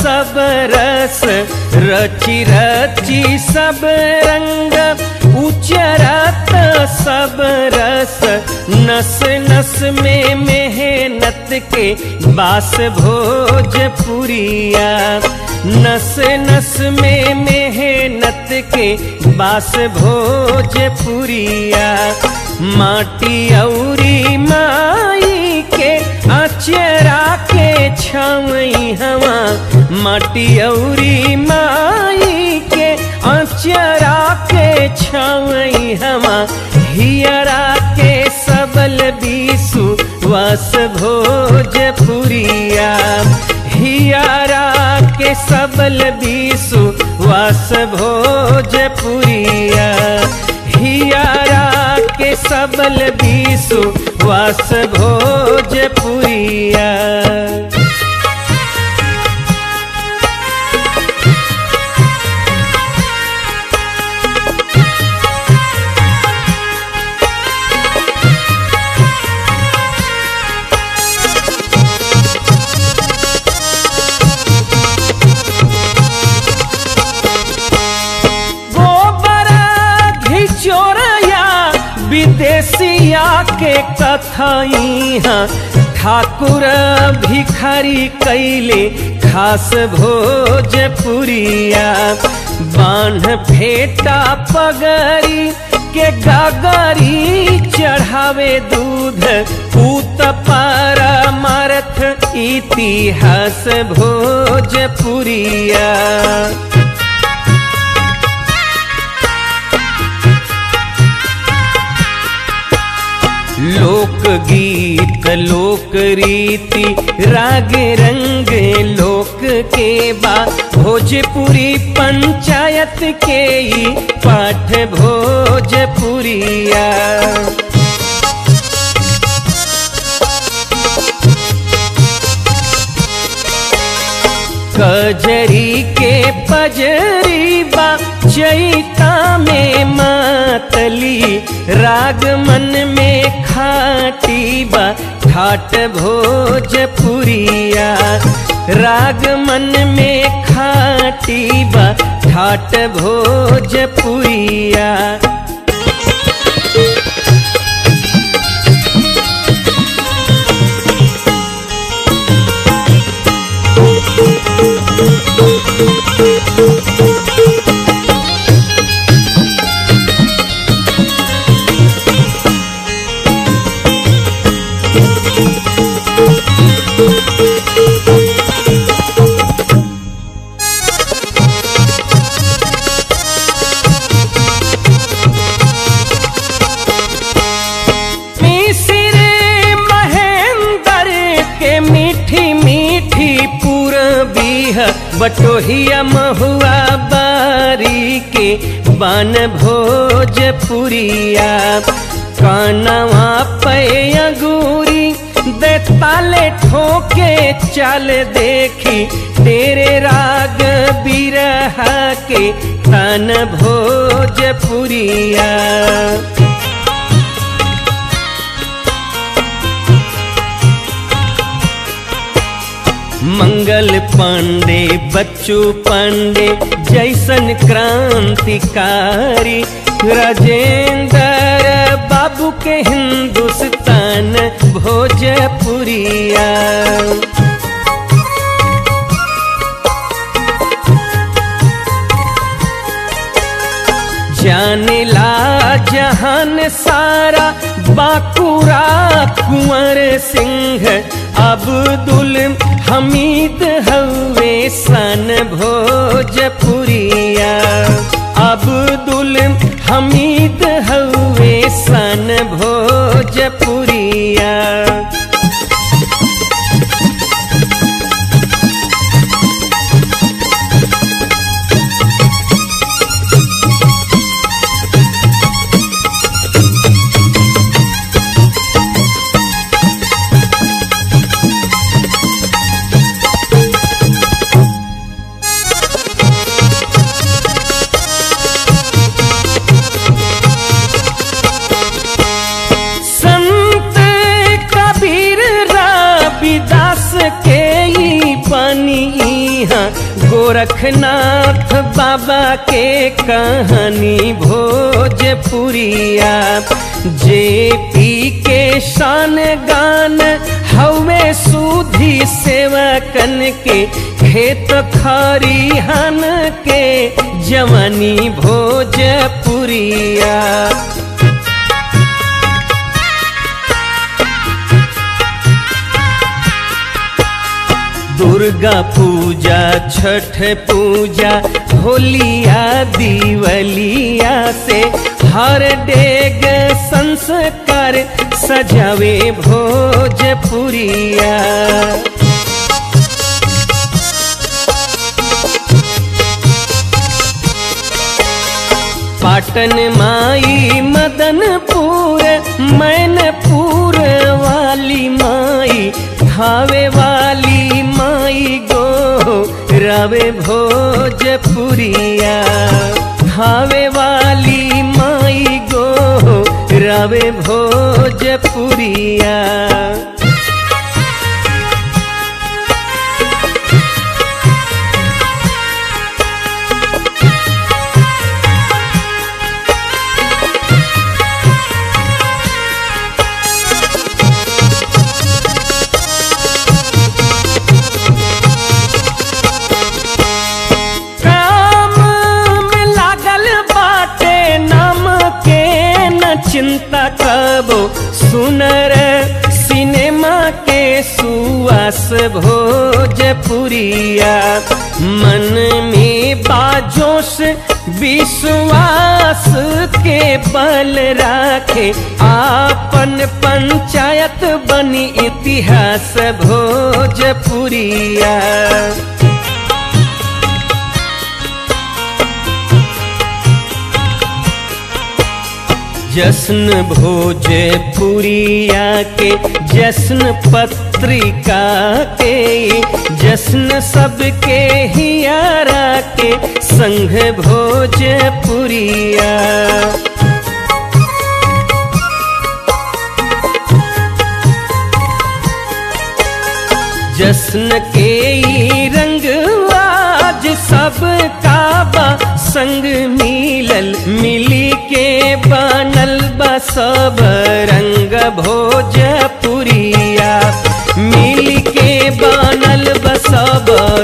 सब रस रची रची सब रंग उचरत सब रस नस नस में मेहनत के बास भोजपुरिया नस नस में मेहनत के बास भोजपुरिया माटी औरी माई के अचरा के छवई हवा माटी औरी माई के अचरा के छवई हवा हियरा के सबल बीसु वस भोजपुरिया हियरा के सबल बीसु वस भोजपुरिया हियरा के सबल बीसु वस भोजपुरिया विदेशिया के कथई ठाकुर भिखारी कैले खास भोजपुरिया बान्ह फेटा पगरी के गगरी चढ़ावे दूध पूत पर मरथ इतिहास भोजपुरिया लोक गीत लोक रीति राग रंग लोक के बा भोजपुरी पंचायत के ही पाठ भोजपुरिया कजरी के पजरी बा चैता में मातली राग मन में खाटी बा ठाट भोजपुरिया राग मन में खाटी बा ठाट भोजपुरिया बटोहिया महुआ बारी के बन भोजपुरिया कानवा पे अगूरी दे ताले ठोके चल देखी तेरे राग बिरहा के तन भोजपुरिया मंगल पांडे बच्चू पांडे जैसन क्रांतिकारी राजेंद्र बाबू के हिंदुस्तान भोजपुरिया जाने ला जहान सारा बाकुरा कुंवर सिंह अब्दुल हमीद हवे सन भोजपुरिया अब्दुल हमीद हवे सन भोजपुरिया गोरखनाथ बाबा के कहानी भोजपुरिया जे पी के शान गान हवे सूधी सेवकन के खेत खरिहन के जवानी भोजपुरिया दुर्गा पूजा छठ पूजा होलिया दिवलिया से हर डेग संस्कार सजावे भोजपुरिया पाटन माई मदनपुर मैनपुर वाली माई खावे वाली माई गो रवे भोजपुरिया खावे वाली माई गो रवे भोजपुरिया काम में लागल बाटे नाम के न चिंता कबो सुनर सिनेमा के सुआस भोजपुरिया मन में बाजोश विश्वास के बल राखे आपन पंचायत बनी इतिहास भोजपुरिया जश्न भोजपुरिया के जश्न पत्रिका के जश्न सबके हियारा के संघ भोजपुरिया जश्न के ई रंग आज सब काबा संग मिलल मिली के बनल बा सब रंग भोजपुरिया मिली के बनल बा सब